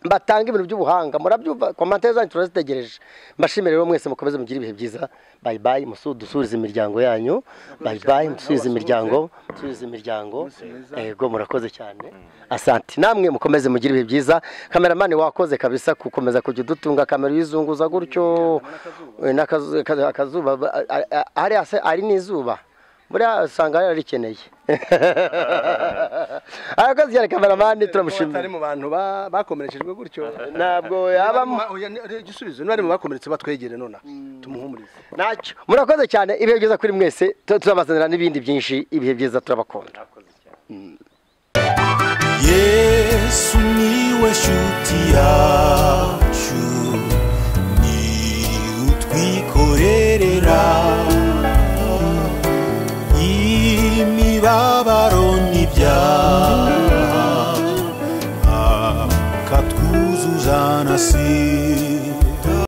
batanga ibintu by'ubuhanga murabyumva komantere zanyu turazitegereje mbashimire rero mwese mukomeze mugire ibihe byiza bayi bayi musu- dusubirize imiryango yanyu bayi bayi musubize imiryango musubize imiryango yego murakoze cyane asante namwe mukomeze mugire ibihe byiza kameramani wakoze kabisa gukomeza kujya udutunga kamera uyizunguza gutyo Eh, n'akazu- akazu- akazuba ba- a- a- a- ari hasi- ari n'izuba buriya usanga yararikeneye arakoze cyane kameramani batari turamushimira mu bantu ba- bakomerekejwe gutyo ntabwo yabamo Oya, ni- ni igisubizo niba ari mu bakomeretse batwegere nonaha tumuhumurize ntacyo murakoze cyane ibihe byiza kuri mwese tu- tuzabazanira n'ibindi byinshi ibihe byiza turabakunda yesu niwe shuti yacu ni utwikorerera imibabaro n'ibyaha akatwuzuza na si